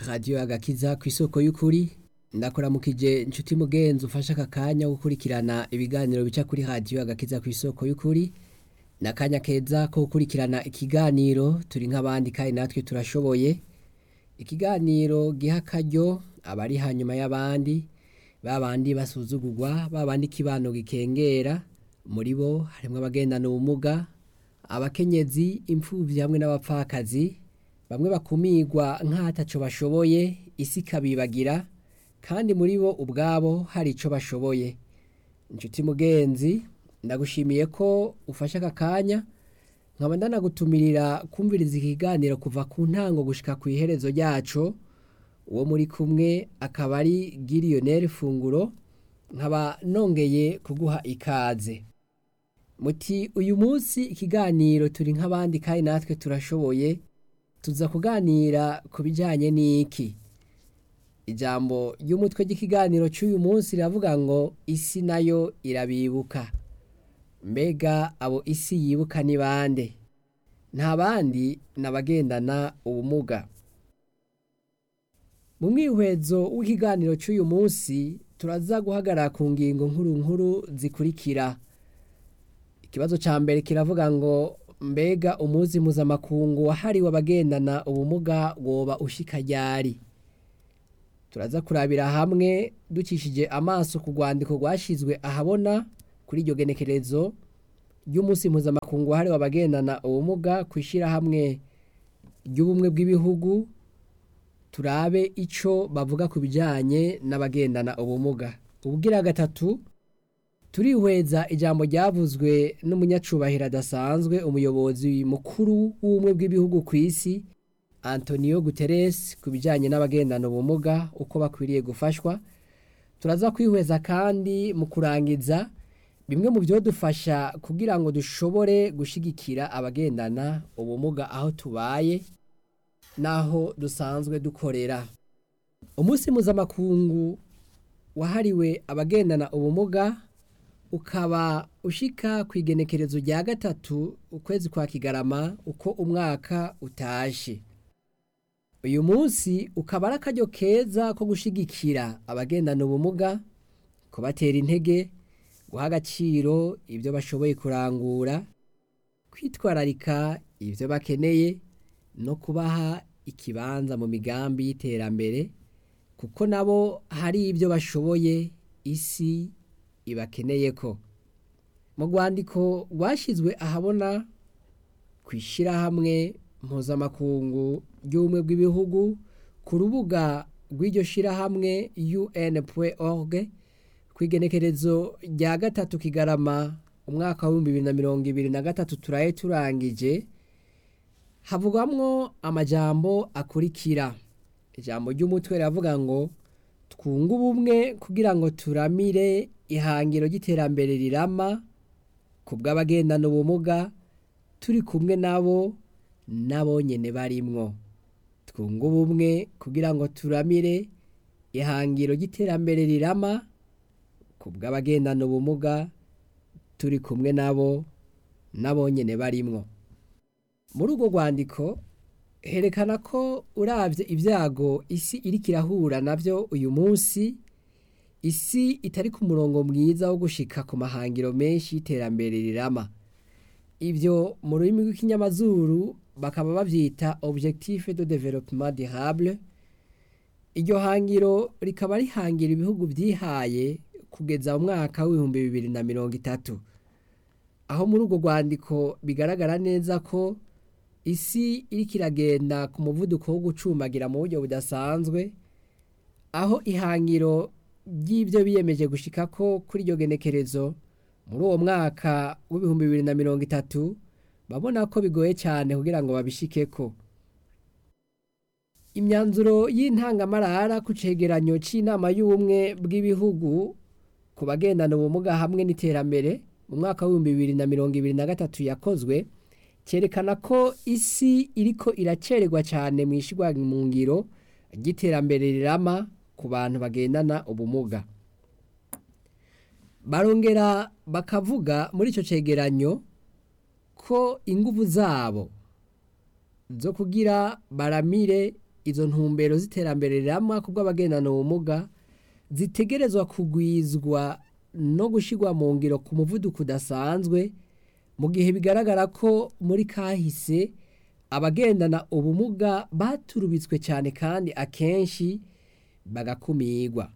radiyo agakiza ku isoko y'ukuri ndakuramukije inshuti mugenzi ufashe aka kanya gukurikirana ibiganiro bica kuri radiyo agakiza ku isoko y'ukuri ni akanya keza ko gukurikirana ikiganiro turi nk'abandi kandi natwe turashoboye ikiganiro giha akaryo abari hanyuma y'abandi babandi basuzugurwa babandi ikibano gikengera muri bo harimo abagendana ubumuga abakenyezi imfubyi hamwe n'abapfakazi bamwe bakumirwa nk'ataco bashoboye isi ikabibagira kandi muri bo ubwabo hari ico bashoboye inshuti mugenzi ndagushimiye ko ufashe aka kanya nkaba ndanagutumirira kumviriza ikiganiro kuva ku ntango gushika ku iherezo ryaco uwo muri kumwe akaba ari giriyoneri funguro nkaba nongeye kuguha ikaze muti uyu munsi ikiganiro turi nk'abandi kandi natwe turashoboye tuza kuganira ku bijyanye n'iki ijambo ry'umutwe ry'ikiganiro cy'uyu munsi riravuga ngo isi nayo irabibuka mbega abo isi yibuka ni bande nta bandi n'abagendana ubumuga mu mwihwezo w'ikiganiro cy'uyu munsi turaza guhagarara ku ngingo nkuru nkuru zikurikira ikibazo cya mbere kiravuga ngo mbega umunsi mpuzamakungu wahariwe abagendana ubumuga woba ushika ryari turaza kurabira hamwe dukishije amaso ku rwandiko rwashyizwe ahabona kuri iryo genekerezo ry'umunsi mpuzamakungu wahariwe abagendana ubumuga ku ishyirahamwe ry'ubumwe bw'ibihugu turabe icyo bavuga ku bijyanye n'abagendana ubumuga ubwira gatatu turihweza ijambo ryavuzwe n'umunyacubahiro adasanzwe umuyobozi mukuru w'ubumwe bw'ibihugu ku isi antonio guterres ku bijyanye n'abagendana ubumuga uko bakwiriye gufashwa turaza kwihweza kandi mu kurangiza bimwe mu byo dufasha kugira ngo dushobore gushyigikira abagendana ubumuga aho tubaye n'aho dusanzwe dukorera umunsi mpuzamakungu wahariwe abagendana ubumuga ukaba ushika ku igenekerezo rya gatatu ukwezi kwa kigarama uko umwaka utashe uyu munsi ukaba ari akaryo keza ko gushyigikira abagendana ubumuga kubatera intege guha agaciro ibyo bashoboye kurangura kwitwararika ibyo bakeneye no kubaha ikibanza mu migambi y'iterambere kuko nabo hari ibyo bashoboye isi ibakeneye ko mu rwandiko rwashyizwe ahabona ku ishyirahamwe mpuzamakungu ry'ubumwe bw'ibihugu ku rubuga rw'iryo shyirahamwe un.org ku igenekerezo rya gatatu kigarama umwaka w'ibihumbi bibiri na mirongo ibiri na gatatu turaye turangije havugwamwo amajambo akurikira ijambo ry'umutwe riravuga ngo twunge ubumwe kugira ngo turamire ihangiro ry'iterambere rirama ku bw'abagendana ubumuga turi kumwe nabo nabo nyine barimwo twunge ubumwe kugira ngo turamire ihangiro ry'iterambere rirama ku bw'abagendana ubumuga turi kumwe nabo nabo nyine barimwo muri urwo rwandiko herekana ko urabye ibyago isi iri kirahura nabyo uyu munsi isi itari ku murongo mwiza wo gushika ku mahangiro menshi y'iterambere rirama ibyo mu rurimi rw'ikinyamazuru bakaba babyita objectif de développement durable iryo hangiro rikaba rihangira ibihugu byihaye kugeza mu mwaka w'ibihumbi bibiri na mirongo itatu aho muri urwo rwandiko bigaragara neza ko isi iri kiragenda ku muvuduko wo gucumbagira mu buryo budasanzwe aho ihangiro ry'ibyo biyemeje gushika ko kuri iryo genekerezo muri uwo mwaka w'ibihumbi bibiri na mirongo itatu babona ko bigoye cyane kugira ngo babishike ko imyanzuro y'intangamarara ku cegeranyo cy'inama y'ubumwe bw'ibihugu ku bagendana ubumuga hamwe n'iterambere mu mwaka w'ibihumbi bibiri na mirongo ibiri na gatatu yakozwe cyerekana ko isi iriko iracererwa cyane mu ishyirwa mu ngiro ry'iterambere rirama ku bantu bagendana ubumuga barongera bakavuga muri icyo cyegeranyo ko ingufu zabo zo kugira baramire izo ntumbero z'iterambere rirama ku bw'abagendana ubumuga zitegerezwa kugwizwa no gushyirwa mu ngiro ku muvuduko udasanzwe mu gihe bigaragara ko muri kahise abagendana ubumuga baturubitswe cyane kandi akenshi bagakumirwa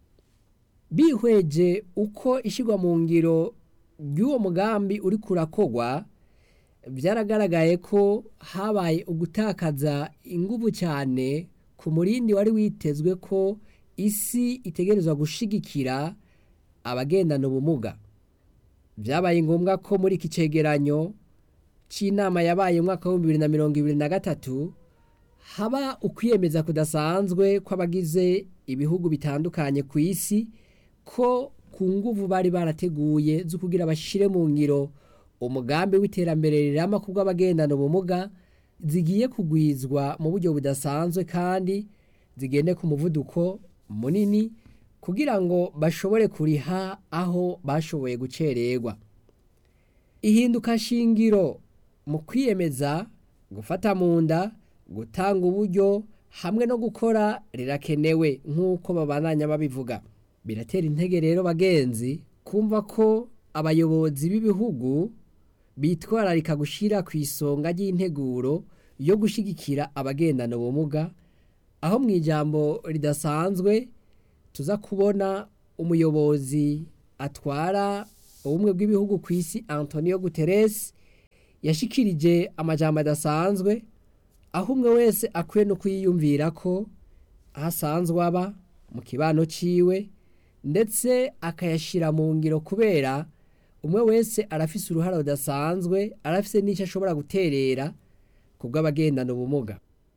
bihweje uko ishyirwa mu ngiro ry'uwo mugambi uri kurakogwa byaragaragaye ko habaye ugutakaza ingufu cyane ku murindi wari witezwe ko isi itegerezwa gushigikira abagendana ubumuga byabaye ngombwa ko muri iki cegeranyo cy'inama yabaye mu mwaka w'ibihumbi bibiri na mirongo ibiri na gatatu haba ukwiyemeza kudasanzwe kw'abagize ibihugu bitandukanye ku isi ko ku nguvu bari barateguye zo kugira bashyire mu ngiro umugambi w'iterambere rirama ku bw'abagendana ubumuga zigiye kugwizwa mu buryo budasanzwe kandi zigende ku muvuduko munini kugira ngo bashobore kuriha aho bashoboye gucererwa ihinduka shingiro mu kwiyemeza gufata mu nda gutanga uburyo hamwe no gukora rirakenewe nk'uko babananya babivuga biratera intege rero bagenzi kumva ko abayobozi b'ibihugu bitwararika gushyira ku isonga ry'integuro yo gushyigikira abagendana ubumuga aho mu ijambo ridasanzwe tuza kubona umuyobozi atwara ubumwe bw'ibihugu ku isi antonio guterres yashikirije amajambo adasanzwe aho umwe wese akwiye no kwiyumvira ko aho asanzwe aba mu kibano ciwe ndetse akayashyira mu ngiro kubera umwe wese arafise uruhara rudasanzwe arafise n'icyo ashobora guterera ku bw'abagendana ubumuga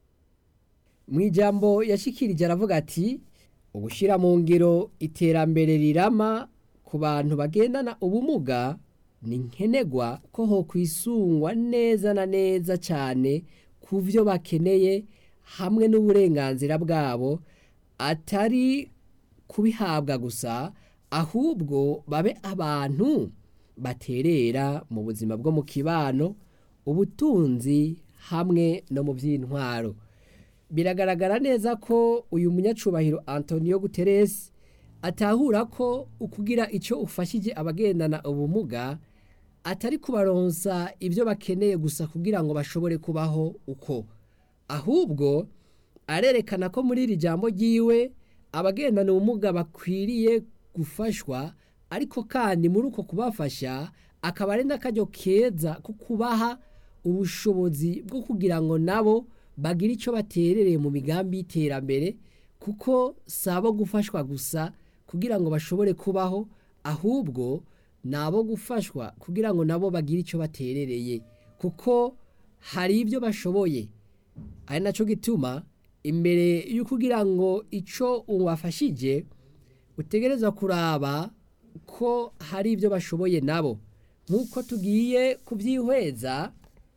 mu ijambo yashikirije aravuga ati ugushyira mu ngiro iterambere rirama ku bantu bagendana ubumuga ni nkenerwa ko ho kwisungwa neza na neza cyane ku byo bakeneye hamwe n'uburenganzira bwabo atari kubihabwa gusa ahubwo babe abantu baterera mu buzima bwo mu kibano ubutunzi hamwe no mu by'intwaro biragaragara neza ko uyu munyacubahiro antonio guterres atahura ko ukugira icyo ufashije abagendana ubumuga atari kubaronsa ibyo bakeneye gusa kugira ngo bashobore kubaho uko ahubwo arerekana ko muri iri jambo ry'iwe abagendana ubumuga bakwiriye gufashwa ariko kandi muri uko kubafasha akaba ari n'akaryo keza ko kubaha ubushobozi bwo kugira ngo nabo bagire icyo baterereye mu migambi y'iterambere kuko si abo gufashwa gusa kugira ngo bashobore kubaho ahubwo ni abo gufashwa kugira ngo nabo bagire icyo baterereye kuko hari ibyo bashoboye ari nacyo gituma imbere yo kugira ngo icyo ubafashije utegereza kuraba ko hari ibyo bashoboye nabo nk'uko tugiye kubyihweza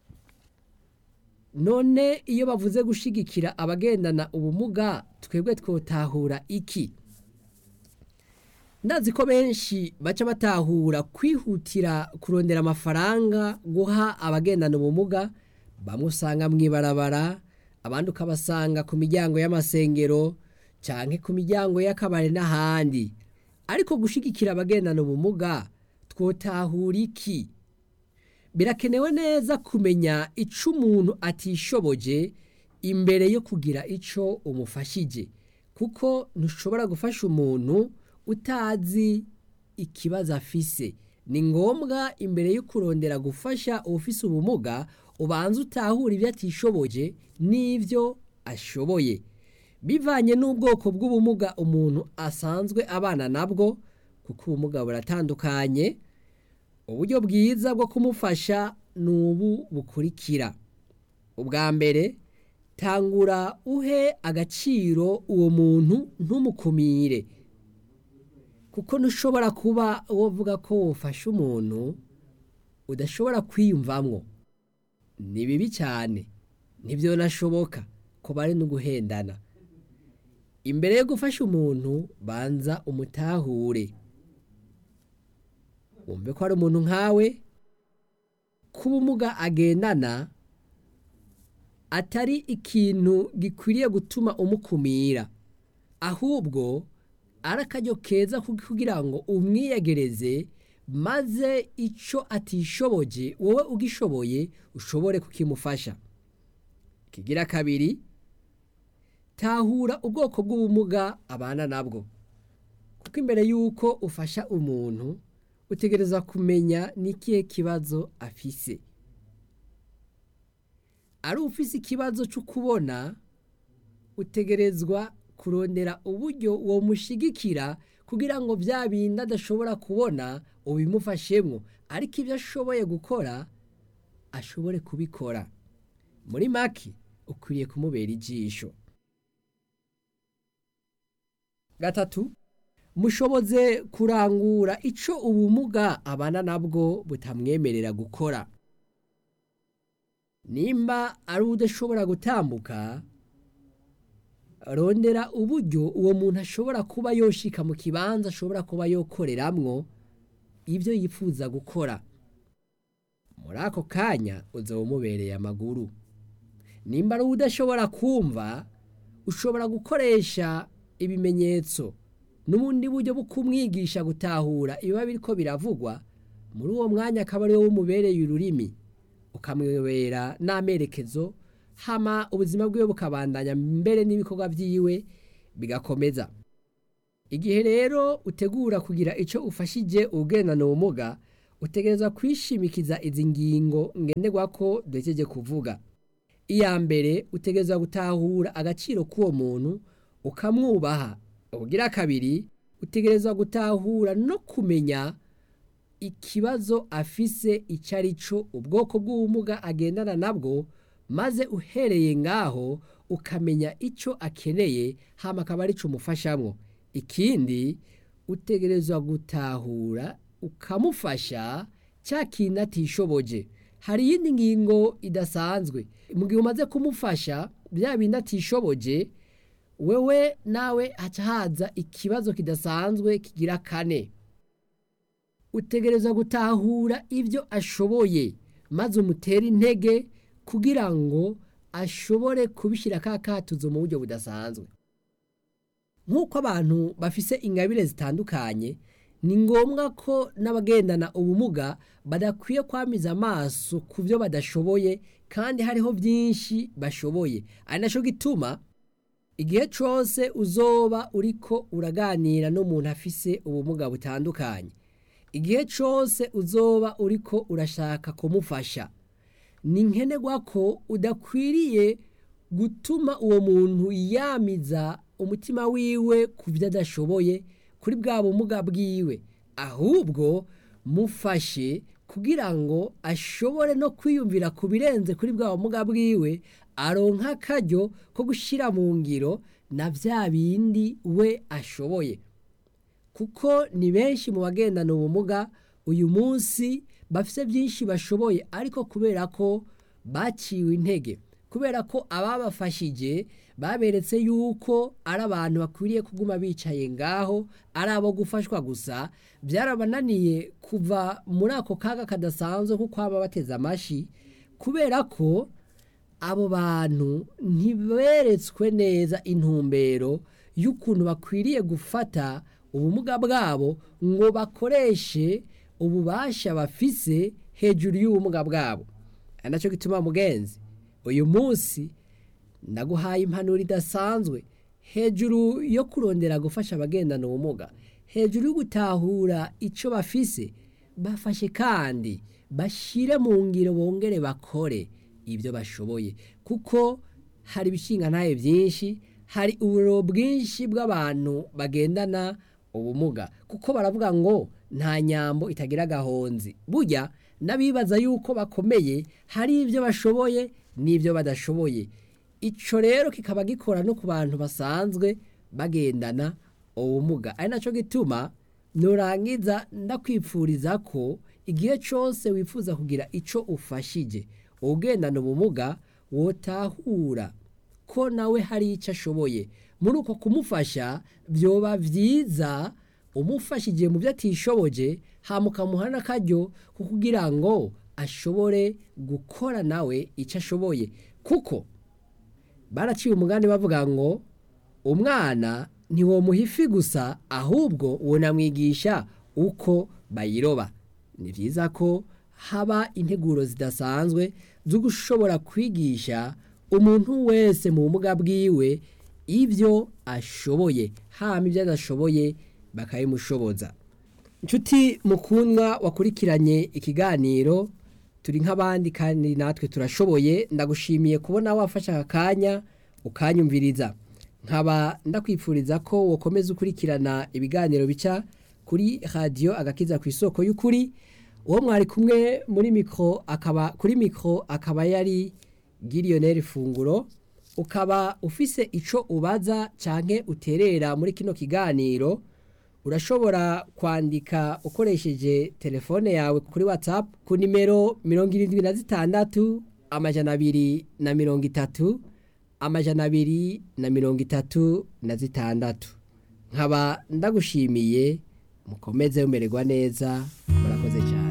none iyo bavuze gushyigikira abagendana ubumuga twebwe twotahura iki ndazi ko benshi baca batahura kwihutira kurondera amafaranga guha abagendana ubumuga bamwe usanga mu ibarabara abandi ukabasanga ku miryango y'amasengero cyangwa ku miryango y'akabari n'ahandi ariko gushyigikira abagendana ubumuga twotahura iki birakenewe neza kumenya icyo umuntu atishoboje imbere yo kugira icyo umufashije kuko ntushobora gufasha umuntu utazi ikibazo afise ni ngombwa imbere yo kurondera gufasha ufise ubumuga ubanza utahura ibyo atishoboje n'ibyo ashoboye bivanye n'ubwoko bw'ubumuga umuntu asanzwe abana nabwo kuko ubumuga buratandukanye uburyo bwiza bwo kumufasha ni ubu bukurikira ubwa mbere tangura uhe agaciro uwo muntu ntumukumire kuko ntushobora kuba wovuga ko wufashe umuntu udashobora kwiyumvamwo ni bibi cyane ntibyo nashoboka ko bari no guhendana imbere yo gufasha umuntu banza umutahure wumve ko ari umuntu nkawe ko ubumuga agendana atari ikintu gikwiriye gutuma umukumira ahubwo ari akaryo keza kugira ngo umwiyegereze maze icyo atishoboje wowe ugishoboye ushobore kukimufasha kigira kabiri tahura ubwoko bw'ubumuga abana nabwo kuko imbere y'uko ufasha umuntu utegereza kumenya n'ikihe kibazo afise ari ufise ikibazo cyo kubona utegerezwa kurondera uburyo uwo mushigikira kugira ngo bya bindi adashobora kubona ubimufashemo ariko ibyo ashoboye gukora ashobore kubikora muri make ukwiriye kumubera ijisho gatatu mushoboze kurangura icyo ubumuga abana nabwo butamwemerera gukora nimba ari udashobora gutambuka rondera uburyo uwo muntu ashobora kuba yoshika mu kibanza ashobora kuba yokoreramwo ibyo yifuza gukora muri ako kanya uzaba umubereye amaguru nimba ari udashobora kumva ushobora gukoresha ibimenyetso n'ubundi buryo bwo kumwigisha gutahura ibiba biriko biravugwa muri uwo mwanya akaba ariwo wumubereye ururimi ukamwibera n'amerekezo hama ubuzima bwiwe bukabandanya mbere n'ibikorwa byiwe bigakomeza igihe rero utegura kugira icyo ufashije ugendana ubumuga utegereza kwishimikiza izi ngingo ngenderwa ko duhejeje kuvuga iya mbere utegereza gutahura agaciro k'uwo muntu ukamwubaha ubugira kabiri utegereza gutahura no kumenya ikibazo afise icyo ari cyo ubwoko bw'ubumuga agendana nabwo maze uhereye ngaho ukamenya icyo akeneye hama akaba ari cyo umufashamo ikindi utegerezwa gutahura ukamufasha cya kintu atishoboje hari iyindi ngingo idasanzwe mu gihe umaze kumufasha bya bindi atishoboje wewe nawe haca haza ikibazo kidasanzwe kigira kane utegereza gutahura ibyo ashoboye maze umutere intege kugira ngo ashobore kubishyira ka katuzo mu buryo budasanzwe nk'uko abantu bafise ingabire zitandukanye ni ngombwa ko n'abagendana ubumuga badakwiye kwamiza amaso ku byo badashoboye kandi hariho byinshi bashoboye ari nacyo gituma igihe cyose uzoba uriko uraganira n'umuntu afise ubumuga butandukanye igihe cyose uzoba uriko urashaka kumufasha ni nkenerwa ko udakwiriye gutuma uwo muntu yamiza umutima wiwe ku byo adashoboye kuri bwa bumuga bwiwe ahubwo mufashe kugira ngo ashobore no kwiyumvira ku birenze kuri bwa bumuga bwiwe aronka akaryo ko gushyira mu ngiro na bya bindi we ashoboye kuko ni benshi mu bagendana ubumuga uyu munsi bafite byinshi bashoboye ariko kubera ko baciwe intege kubera ko ababafashije baberetse yuko ari abantu bakwiriye kuguma bicaye ngaho ari abo gufashwa gusa byarabananiye kuva muri ako kaga kadasanzwe kuko baba bateze amashyi kubera ko abo bantu ntiberetswe neza intumbero y'ukuntu bakwiriye gufata ubumuga bwabo ngo bakoreshe ububasha bafise hejuru y'ubumuga bwabo ari nacyo gituma mugenzi uyu munsi ndaguhaye impanuro idasanzwe hejuru yo kurondera gufasha abagendana ubumuga hejuru yo gutahura icyo bafise bafashe kandi bashyire mu ngiro bongere bakore ibyo bashoboye kuko hari ibishinga ntaye byinshi hari uburo bwinshi bw'abantu bagendana ubumuga kuko baravuga ngo nta nyambo itagira agahonzi burya n'abibaza yuko bakomeye hari ibyo bashoboye n'ibyo badashoboye icyo rero kikaba gikora no ku bantu basanzwe bagendana ubumuga ari nacyo gituma nurangiza ndakwipfuriza ko igihe cyose wifuza kugira icyo ufashije ugendana ubumuga wotahura ko nawe hari icyo ashoboye muri uko kumufasha byoba byiza umufashije mu byo atishoboje hamukamuha n'akaryo ko kugira ngo ashobore gukora nawe icyo ashoboye kuko baraciye umugani bavuga ngo umwana ntiwomuha ifi gusa ahubwo wunamwigisha uko bayiroba ni byiza ko haba integuro zidasanzwe zo gushobora kwigisha umuntu wese mu bumuga bwiwe ibyo ashoboye hama ibyo adashoboye bakabimushoboza inshuti mukundwa wakurikiranye ikiganiro turi nk'abandi kandi natwe turashoboye ndagushimiye kubona wafashe aka kanya ukanyumviriza nkaba ndakwifuriza ko wakomeza ukurikirana ibiganiro bica kuri radiyo agakiza ku isoko y'ukuri uwo mwari kumwe muri mikoro akaba kuri mikoro akaba yari giriyoneri funguro ukaba ufise icyo ubaza cyangwa uterera muri kino kiganiro urashobora kwandika ukoresheje telefone yawe kuri watsapu ku nimero mirongo irindwi na zitandatu amajana abiri na mirongo itatu amajana abiri na mirongo itatu na zitandatu nkaba ndagushimiye mukomeze mumererwa neza murakoze cyane